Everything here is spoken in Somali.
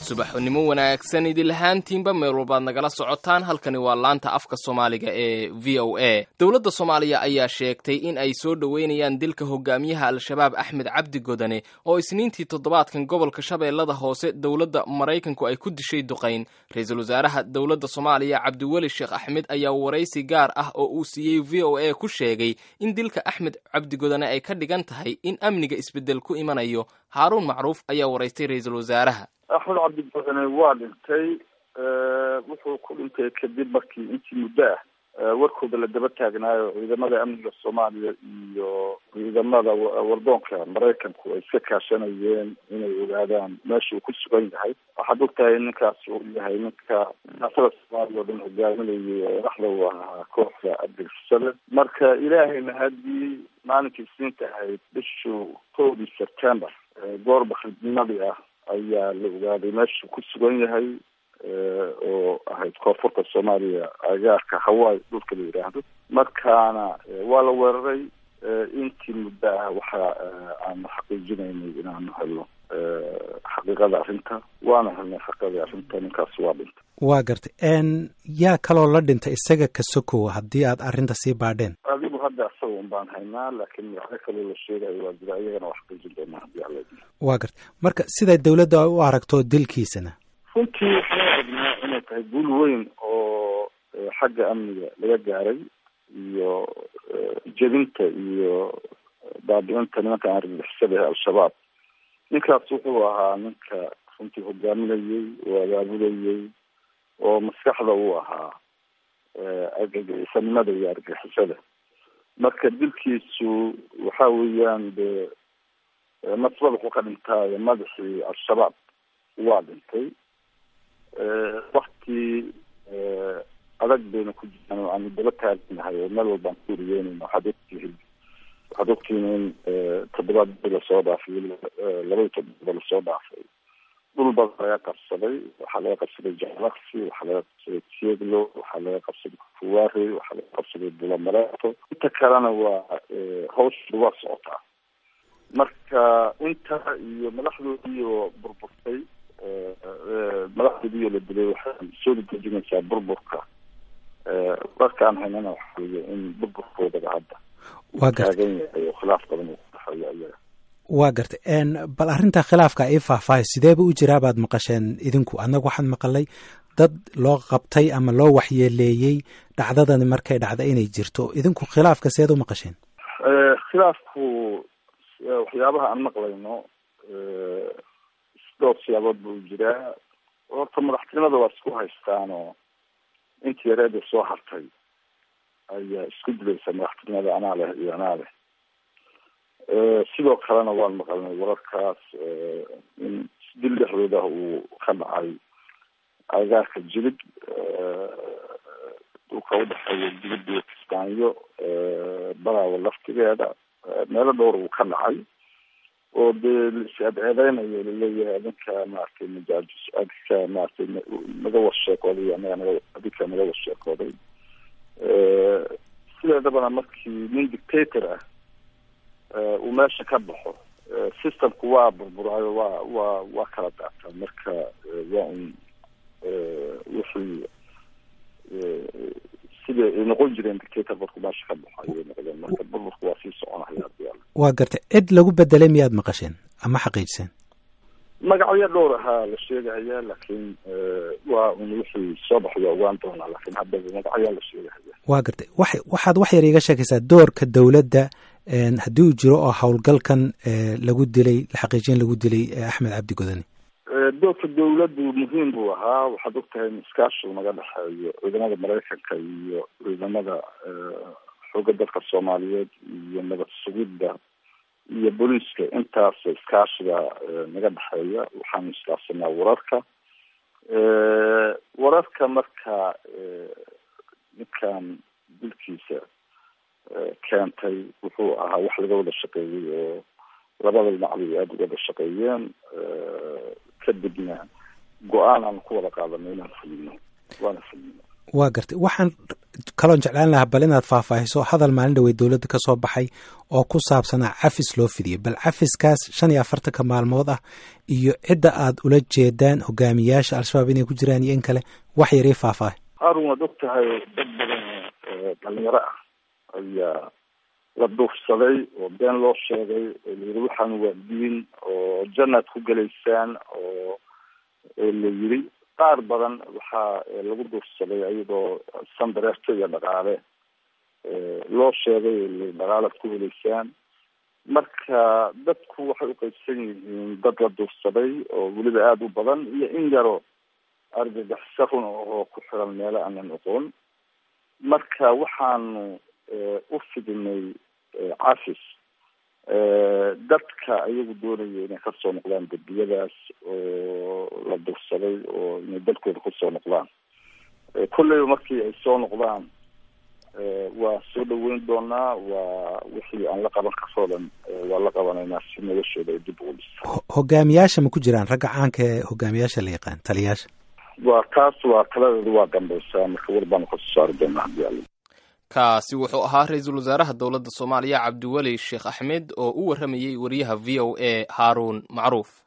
subaxnimo wanaagsan idinlahaantiinba meel walbaad nagala socotaan halkani waa laanta afka soomaaliga ee v o a dowladda soomaaliya ayaa sheegtay in ay soo dhoweynayaan dilka hogaamiyaha al-shabaab axmed cabdi godane oo isniintii toddobaadkan gobolka shabeellada hoose dowladda maraykanku ay ku dishay duqayn ra-iisul wasaaraha dowladda soomaaliya cabdiweli sheekh axmed ayaa waraysi gaar ah oo uu siiyey v o a ku sheegay in dilka axmed cabdi godane ay ka dhigan tahay in amniga isbeddel ku imanayo haaruun macruuf ayaa waraystay ra-iisul wasaaraha axmed cabdigodane waa dhintay wuxuu ku dhintay kadib markii intii muddo ah warkooda la daba taagnaayo ciidamada amniga soomaaliya iyo ciidamada wardoonka maraykanku ay iska kaashanayeen inay ogaadaan meesha uu ku sugan yahay waxaad ogtahay ninkaas uu yahay ninka siyaasada soomaaliya oo dhan hogaaminayay dhaxda u ahaa kooxda abdirsale marka ilaahayna haddii maalinkii isniinta ahayd bishuu kowdii september goor bakridnimadii ah ayaa la ogaaday meeshuu ku sugan yahay oo ahayd koonfurta soomaaliya agaarka hawaii dhulka la yidhaahdo markaana waa la weeraray intii muddo ah waxa aanu xaqiijinaynay inaanu helno xaqiiqada arrinta waana helnay xaqiiqadii arrinta ninkaas waa dhintay waa gartay yaa kaloo la dhintay isaga ka sokow haddii aad arrinta sii baadheen adigu hadda isaga un baan haynaa laakiin magacyo kaloo la sheegayo waa jira iyagana waa xaqiijin doonaa haddii alla waa gartay marka siday dawladda u aragto dilkiisana runtii waxaan aragnaa inay tahay guul weyn oo xagga amniga laga gaaray iyo jebinta iyo baabi-inta nimanka argagixisada ee al-shabaab ninkaas wuxuu ahaa ninka runtii hogaaminayey oo abaabulayey oo maskaxda uu ahaa argagixisanimada iyo argagixisada marka dilkiisu waxa weeyaan de nasbad wuxuu ka dhintaayo madaxii al-shabaab waa dhintay wakti adag bayna ku jiraan oo aanu daba taaganahay oo meel walbaan ku wariyeynayna waxaad ogtihiin waxaad ogtihiin in toddobaad bii lasoo dhaafay labadii toddobaad lasoo dhaafay dhul badan laga qabsaday waxaa laga qabsaday jalaksi waxaa laga qabsaday tieglo waxaa laga qabsaday kufuwari waxaa laga qabsaday bulamareeto inta kalena waa hawsha waa socotaa marka inta iyo madaxdoodii oo burburtay madaxdoodii oo la dilay waxay soo dejinaysaa burburka warkaan haynana waxa weeye in burburkoodaba hadda waa gartay taagan yahay oo khilaaf badan uu ku dhexeeyo iyaga waa gartay bal arrinta khilaafka ii faahfaahay sideeba u jiraa baad maqasheen idinku annagu waxaan maqalay dad loo qabtay ama loo waxyeeleeyey dhacdadani markay dhacda inay jirto idinku khilaafka seed u maqasheen khilaafku waxyaabaha aan maqlayno dhowr siyaabood buu jiraa horta madaxtinimada waa isku haystaanoo intii yareeda soo hartay ayaa isku dilaysa madaxtinimada anaa leh iyo anaa leh sidoo kalena waan maqalnay wararkaas in dil dhexdooda uu ka dhacay agaarka jilib dhulka udhexeeya jilib iyo kismaanyo baraawo laftigeeda meelo dhowr uu ka dhacay oo dee lais-adceedeynayo laleeyahay adinka maaragtay majaajis adinka maaragtay naga warsheekooday anaga naga adinka naga warsheekooday sideedabana markii nin dictator ah uu meesha ka baxo systemku waa burburaayo waa waa waa kala daataa marka waa un wixii siday ay noqon jireen dictator marku meesha ka baxo ayay noqdeen marka burburku waa sii soconaya hadii alla waa gartay cid lagu bedelay miyaad maqasheen ama xaqiijiseen magacyo dhowr ahaa la sheegahaya laakiin waa un wixii soo baxaya ogaan doonaa laakiin hadda magacyaa la sheegahaya waa gartay wa waxaad wax yar iiga sheekaysaa doorka dowladda haddii uu jiro oo howlgalkan lagu dilay la xaqiijin lagu dilay axmed cabdi godani doorka dawladdu muhiim buu ahaa waxaad ogtahay in iskaashigu naga dhexeeyo ciidamada maraykanka iyo ciidamada xooga dalka soomaaliyeed iyo nabad sugidda iyo booliiska intaas iskaashiga naga dhexeeya waxaanu iskaafsanaa wararka wararka marka ninkan dilkiisa keentay wuxuu ahaa wax laga wada shaqeeyey oo labada dhinacba aada uga wada shaqeeyeen kadibna go-aan aan ku wada qaadanay inaan fulino waana fulino waa gartay waxaan kaloon jeclaan lahaa bal inaad faahfaahiso hadal maalin dhawey dowladda ka soo baxay oo ku saabsanaa cafis loo fidiyey bal cafiskaas shan iyo afartanka maalmood ah iyo cidda aad ula jeedaan hogaamiyaasha al-shabaab inay ku jiraan iyo in kale wax yar ii faahfaahay haarun waad og tahay dad badan dhalinyaro ah ayaa la duufsaday oo been loo sheegay oo layidhi waxaan waa diin oo jannaad ku gelaysaan oo la yidhi qaar badan waxaa lagu duufsaday ayadoo sandareerto iyo dhaqaale loo sheegay dhaqaalaad ku heleysaan marka dadku waxay uqaybsan yihiin dad la duufsaday oo weliba aada u badan iyo in yaro argagaxisa run oo ku xiran meelo aanan oqoon marka waxaanu u fidinay cafis dadka ayagu doonaya inay kasoo noqdaan dembiyadaas oo la dursaday oo inay dalkooda kusoo noqdaan kolleyba markii ay soo noqdaan waa soo dhaweyn doonaa waa wixii aan la qaban karoo dhan waa la qabanaynaa si noloshooda ay dib ugu dhisa hogaamiyaasha ma ku jiraan ragga caanka ee hogaamiyaasha la yaqaan taliyaasha waa taas waa taladeedu waa dambaysaa marka war baanu kasoo saari doonaa hadii alla kaasi wuxuu ahaa ra-iisul wasaaraha dowladda soomaaliya cabdiweli sheekh axmed oo u warramayey wariyaha v o a haaruun macruuf